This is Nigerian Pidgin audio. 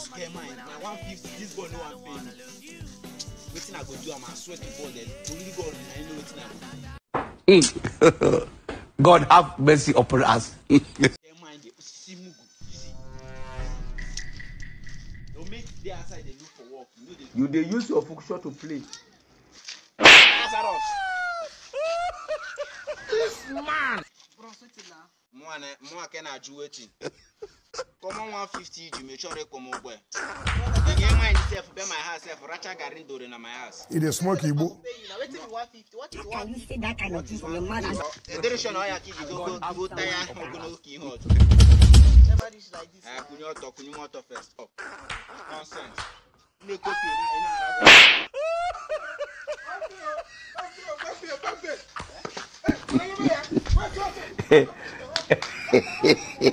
bros get mind na one fifty this boy no wan pay me wetin i go do am i swear to god eh only god na him know wetin i go do God have mercy upon us. get mind dey see mugu you see no make dey outside dey look for work you no dey You dey use your function to play. lazarus Bros, wetin na? mwa na mwa ke na aju wetin common one fifty ju make sure come ogbe you get mind sef be my house sef racha garri dore na my house. e dey smoke igbo Pay you na wetin be one fifty? What is Can one you fifty? say that kind of thing from your mouth? ederation ọya kiji go go go taya ogono ki ihe ọtọ. Never reach like this. ẹ kunye ọtọ kunye ọtọ first up nonsense ilé kopi iná iná ara Hey,